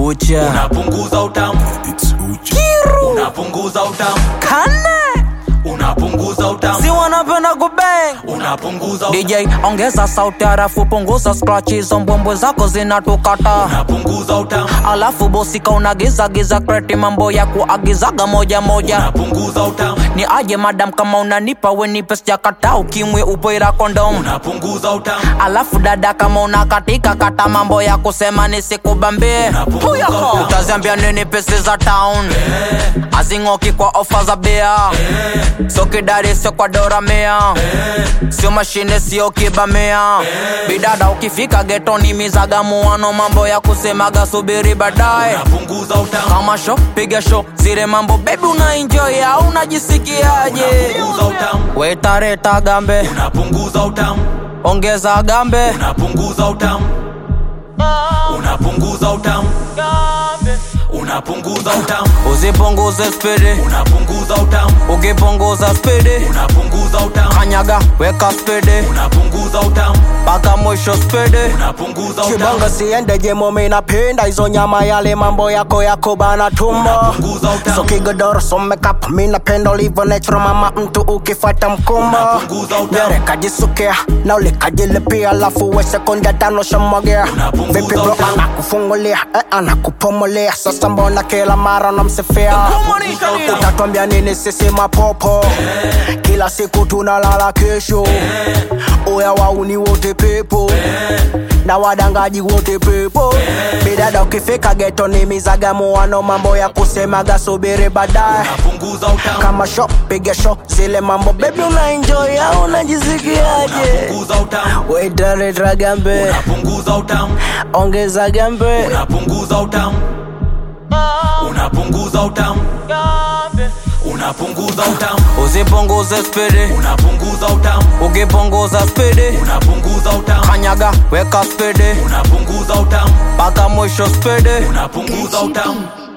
ucha unapunguza utamu unapunguza utamu kane unapunguza utamu si wanapenda kubeng unapunguza utamu dj ongeza sauti harafu punguza scratch hizo mbwembwe zako zinatukata unapunguza utamu alafu bosika unagizagiza kreti mambo ya kuagizaga moja moja unapunguza utamu ni aje madam kama unanipa wenipe sijakata ukimwe upoira kondom unapunguza utamu alafu dada kama unakatika kata mambo ya kusema nisikubambie Unapunguza utamu. utaziambia nini pesi za town azing'oki kwa ofa za bia sio kidari sio kwa doramea sio mashine sio kibamea bidada ukifika getoni mizagamuano mambo ya kusemaga subiri baadaye unapunguza utamu kama sho piga sho zile mambo bebi unaenjoy au unajisikiaje unapunguza utamu wetareta gambe unapunguza utamu ongeza gambe unapunguza utamu unapunguza utamu unapunguza utamu usipunguze spidi unapunguza utamu ukipunguza spidi unapunguza utamu kanyaga weka spidi unapunguza utamu mpaka mwisho spidi unapunguza utamu kibongo siende jemo minapenda hizo nyama yale mambo yako yako bana tumbo unapunguza utamu so kigodoro so makeup minapenda ulivyo natural mama mtu ukifata mkumbo Unapunguza utamu. nyere kajisukia na ulikajilipia alafu we sekunde ya tano shamwagea Unapunguza vipi bro utamu. anakufungulia eh, anakupumulia sasa mbona kila mara namsifia utatwambia nini sisi mapopo kila siku tunalala kesho uya wauni wote pepo na wadangaji wote pepo bidada ukifika geto ni mizagamuano mambo ya kusemaga subiri baadaye unapunguza utamu kama sho piga sho zile mambo bebi unaenjoy au unajisikiaje unapunguza utamu wetareta gambe unapunguza utamu ongeza gambe unapunguza utamu unapunguza utamu unapunguza utamu usipunguze spidi unapunguza utamu ukipunguza spidi unapunguza utamu kanyaga weka spidi unapunguza utamu mpaka mwisho spidi unapunguza utamu